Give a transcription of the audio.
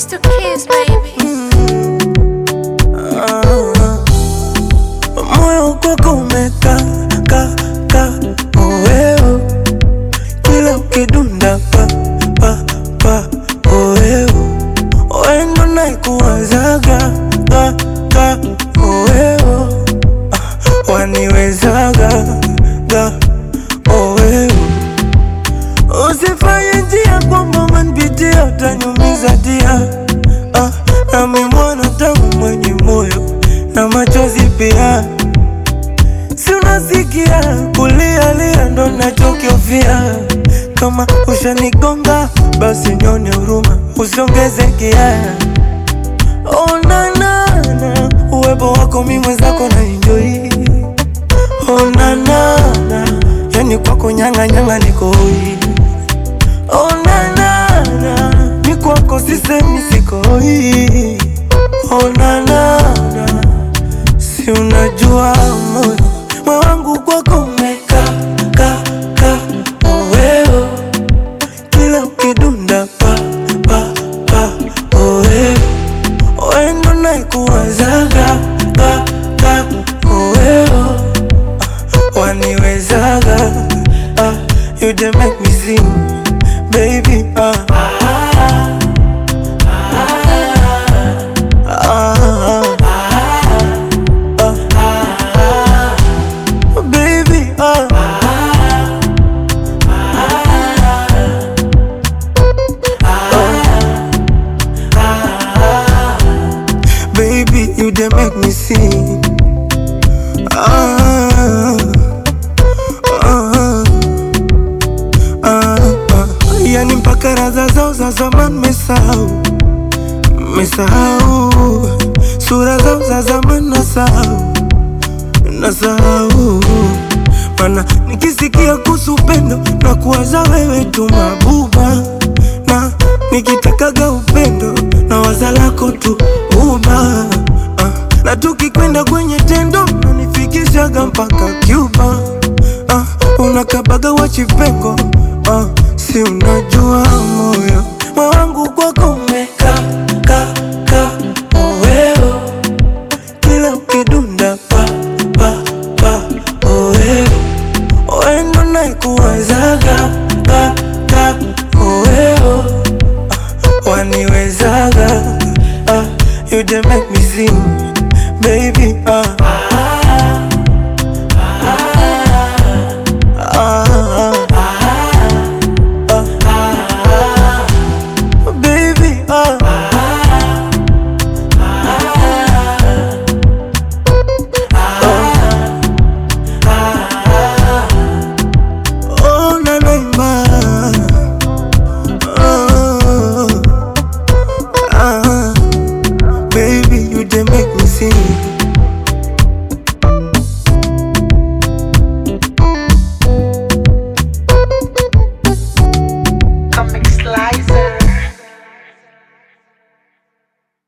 It's the kids, baby. Ah, moyo kwako umeka ka ka oeo kila ukidunda pa pa pa oeo wendo naikuwazaga ka ka oeo Ah, waniwezaga ga oeo usifanye njia kwamba manpitia utanyumiza dia ah, nami mwana tangu mwenye moyo na machozi pia si unasikia kulialia ndo nachokiofia kama ushanigonga basi nyone huruma usiongeze kia onanana uwepo wako mi mwenzako na enjoi onanana yani kwako nyang'anyanga nikoi onanana mi kwako sisemi sikoi onanana si unajua moyo moyo wangu kwako umeka ka ka oweo kila ukidunda pa pa pa oweo wendo naikuwazaga ka ka oweo Ah, waniwezaga ah, you dey make me sing baby ah. Ah, ah, baby, ah. Baby, you dey make me sing. Ah, ah, ah, ah. Yani mpaka raza zao za zamani mesahau, mesahau sura zao za zamani nasahau nasahau mana nikisikia kuhusu upendo na kuwaza wewe tu mabuba na nikitakaga upendo na waza lako tu uba ah, na tukikwenda kwenye tendo nanifikishaga mpaka Cuba ah, unakabaga wachipengo ah, si unajua moyo moyo wangu kwako umeka ka ka oweo kila ukidunda pa pa pa oeo wendo naikuwazaga ka ka oeo Ah, waniwezaga ah, you dey make me sing baby ah.